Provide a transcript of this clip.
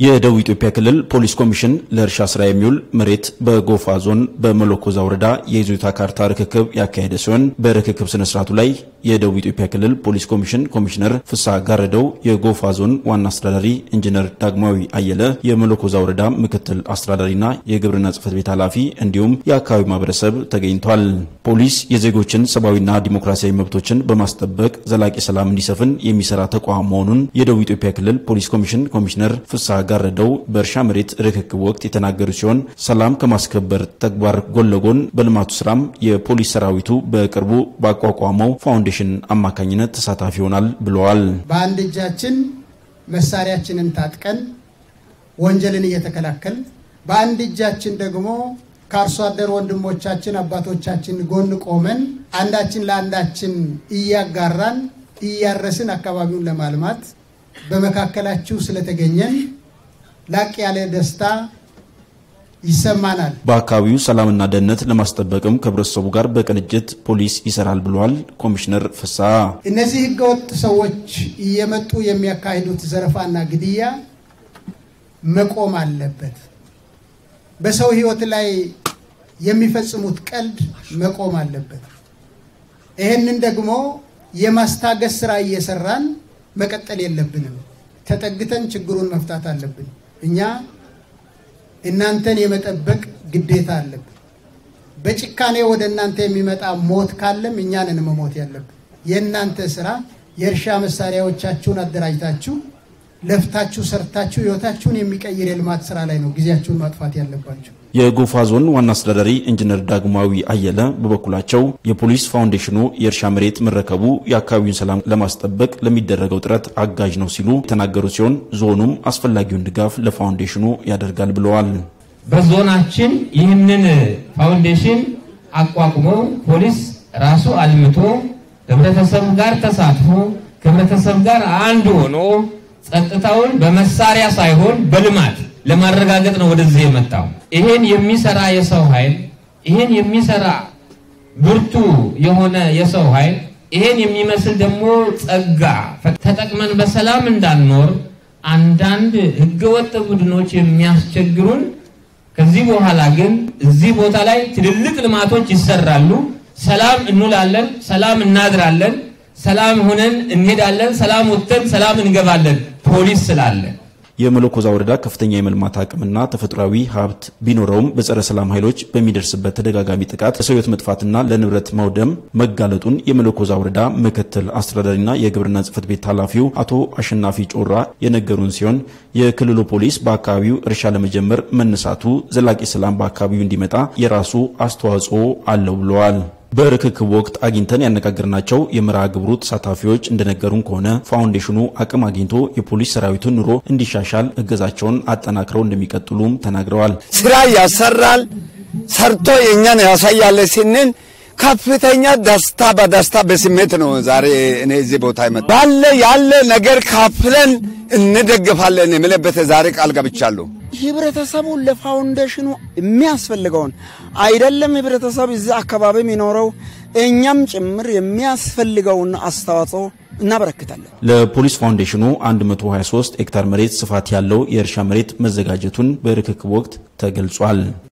የደቡብ ኢትዮጵያ ክልል ፖሊስ ኮሚሽን ለእርሻ ስራ የሚውል መሬት በጎፋ ዞን በመለኮዛ ወረዳ የይዞታ ካርታ ርክክብ ያካሄደ ሲሆን በርክክብ ስነስርዓቱ ላይ የደቡብ ኢትዮጵያ ክልል ፖሊስ ኮሚሽን ኮሚሽነር ፍስሐ ጋረደው፣ የጎፋ ዞን ዋና አስተዳዳሪ ኢንጂነር ዳግማዊ አየለ፣ የመለኮዛ ወረዳ ምክትል አስተዳዳሪና የግብርና ጽህፈት ቤት ኃላፊ እንዲሁም የአካባቢው ማህበረሰብ ተገኝቷል። ፖሊስ የዜጎችን ሰብአዊና ዲሞክራሲያዊ መብቶችን በማስጠበቅ ዘላቂ ሰላም እንዲሰፍን የሚሰራ ተቋም መሆኑን የደቡብ ኢትዮጵያ ክልል ፖሊስ ኮሚሽን ኮሚሽነር ፍስሐ ጋረደው በእርሻ መሬት ርክክብ ወቅት የተናገሩ ሲሆን ሰላም ከማስከበር ተግባር ጎን ለጎን በልማቱ ስራም የፖሊስ ሰራዊቱ በቅርቡ ባቋቋመው ፋውንዴሽን አማካኝነት ተሳታፊ ይሆናል ብለዋል። በአንድ እጃችን መሳሪያችንን ታጥቀን ወንጀልን እየተከላከል በአንድ እጃችን ደግሞ ከአርሶ አደር ወንድሞቻችን አባቶቻችን ጎን ቆመን አንዳችን ለአንዳችን እያጋራን እያረስን አካባቢውን ለማልማት በመካከላችሁ ስለተገኘን ላቅ ያለ ደስታ ይሰማናል። በአካባቢው ሰላምና ደህንነት ለማስጠበቅም ከህብረተሰቡ ጋር በቅንጅት ፖሊስ ይሰራል ብለዋል ኮሚሽነር ፍስሐ። እነዚህ ህገወጥ ሰዎች እየመጡ የሚያካሂዱት ዘረፋና ግድያ መቆም አለበት። በሰው ህይወት ላይ የሚፈጽሙት ቀልድ መቆም አለበት። ይህንን ደግሞ የማስታገስ ስራ እየሰራን መቀጠል የለብንም። ተጠግተን ችግሩን መፍታት አለብን። እኛ እናንተን የመጠበቅ ግዴታ አለብን። በጭካኔ ወደ እናንተ የሚመጣ ሞት ካለም እኛንን መሞት ያለብን። የእናንተ ስራ የእርሻ መሳሪያዎቻችሁን አደራጅታችሁ ለፍታችሁ ሰርታችሁ ህይወታችሁን የሚቀይር የልማት ስራ ላይ ነው ጊዜያችሁን ማጥፋት ያለባችሁ። የጎፋ ዞን ዋና አስተዳዳሪ ኢንጂነር ዳግማዊ አየለ በበኩላቸው የፖሊስ ፋውንዴሽኑ የእርሻ መሬት መረከቡ የአካባቢውን ሰላም ለማስጠበቅ ለሚደረገው ጥረት አጋዥ ነው ሲሉ የተናገሩ ሲሆን ዞኑም አስፈላጊውን ድጋፍ ለፋውንዴሽኑ ያደርጋል ብለዋል። በዞናችን ይህንን ፋውንዴሽን አቋቁሞ ፖሊስ ራሱ አልምቶ ህብረተሰብ ጋር ተሳትፎ ከህብረተሰብ ጋር አንድ ሆኖ ጸጥታውን በመሳሪያ ሳይሆን በልማት ለማረጋገጥ ነው ወደዚህ የመጣው። ይሄን የሚሰራ የሰው ኃይል ይሄን የሚሰራ ብርቱ የሆነ የሰው ኃይል ይሄን የሚመስል ደግሞ ጸጋ ተጠቅመን በሰላም እንዳንኖር አንዳንድ ህገወጥ ቡድኖች የሚያስቸግሩን፣ ከዚህ በኋላ ግን እዚህ ቦታ ላይ ትልልቅ ልማቶች ይሰራሉ። ሰላም እንውላለን፣ ሰላም እናድራለን፣ ሰላም ሆነን እንሄዳለን፣ ሰላም ወጥተን ሰላም እንገባለን። ፖሊስ ስላለ የመለኮዛ ወረዳ ከፍተኛ የመልማት አቅምና ተፈጥሯዊ ሀብት ቢኖረውም በጸረ ሰላም ኃይሎች በሚደርስበት ተደጋጋሚ ጥቃት ለሰው ሕይወት መጥፋትና ለንብረት መውደም መጋለጡን የመለኮዛ ወረዳ ምክትል አስተዳዳሪና የግብርና ጽሕፈት ቤት ኃላፊው አቶ አሸናፊ ጮራ የነገሩን ሲሆን የክልሉ ፖሊስ በአካባቢው እርሻ ለመጀመር መነሳቱ ዘላቂ ሰላም በአካባቢው እንዲመጣ የራሱ አስተዋጽኦ አለው ብለዋል። በርክክብ ወቅት አግኝተን ያነጋገርናቸው የመርሃ ግብሩ ተሳታፊዎች እንደነገሩን ከሆነ ፋውንዴሽኑ አቅም አግኝቶ የፖሊስ ሰራዊቱን ኑሮ እንዲሻሻል እገዛቸውን አጠናክረው እንደሚቀጥሉም ተናግረዋል። ስራ ያሰራል፣ ሰርቶ የእኛን ያሳያለ ስንል ከፍተኛ ደስታ በደስታ በስሜት ነው ዛሬ እኔ እዚህ ቦታ ይመጣ ባለ ያለ ነገር ካፍለን እንደግፋለን የምለበት ዛሬ ቃል ገብቻለሁ። ህብረተሰቡ ለፋውንዴሽኑ የሚያስፈልገውን አይደለም ህብረተሰብ እዚህ አካባቢ የሚኖረው እኛም ጭምር የሚያስፈልገውን አስተዋጽኦ እናበረክታለን። ለፖሊስ ፋውንዴሽኑ 123 ሄክታር መሬት ስፋት ያለው የእርሻ መሬት መዘጋጀቱን በርክክብ ወቅት ተገልጿል።